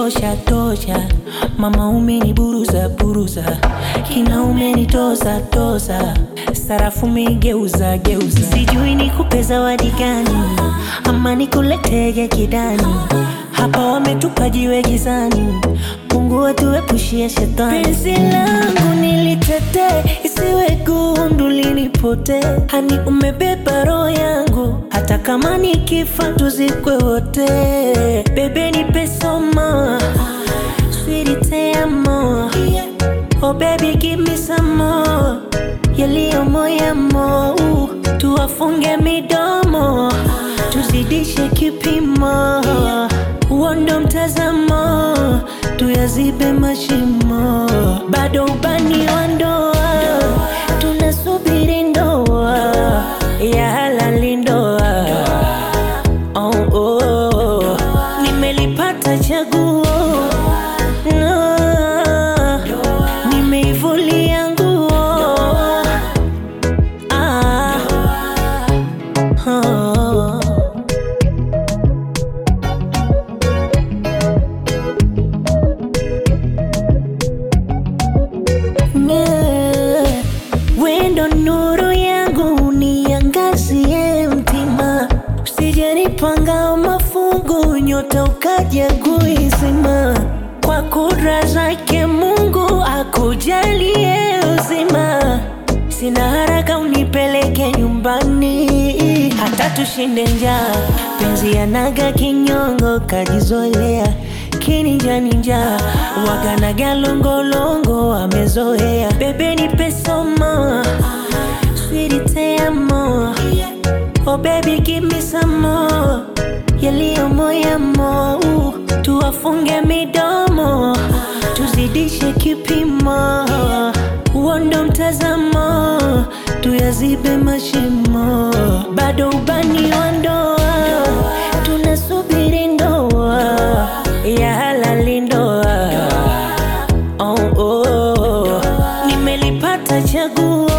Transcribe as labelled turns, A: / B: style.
A: tosha tosha, mama umeniburuza buruza, kina umenitoza toza, sarafu umegeuza geuza, sijui nikupe zawadi gani ama nikuletege kidani, hapa wametupa jiwe gizani, Mungu atuepushie shetani. Penzi langu nilitetee, isiwe gundu linipotee, hani umebeba roho yangu, hata kama nikifa tuzikwe wote. Bebe nipe somo, sweetie te amo, oh baby give me some more, yaliyo moyamo, tuwafunge midomo, tuzidishe kipimo, uondo mtazamo, tuyazibe mashimo, bado ubani wa ndoa, tunasubiri ndoa ya halali ndoa. Oh, oh, oh. Nimelipata chaguo no. Nimeivulia nguo ah. oh. Yeah. Wendo nuru yangu niangazie mtima, usijenipanga mafungu, nyota ukaja kuizima. Kwa kudra zake Mungu akujalie uzima, sina haraka unipeleke nyumbani, hata tushinde njaa. Penzi yanaga kinyongo, kajizolea kininjaninja waganaga longolongo amezoea bebe nipe somo sweetie te amo oh baby give me some more yaliyo moyamo tuwafunge midomo tuzidishe kipimo uondo mtazamo tuyazibe mashimo bado ubani wa ndoa tunasubiri ndoa ya halali ndoa oh, oh, oh. nimelipata chaguo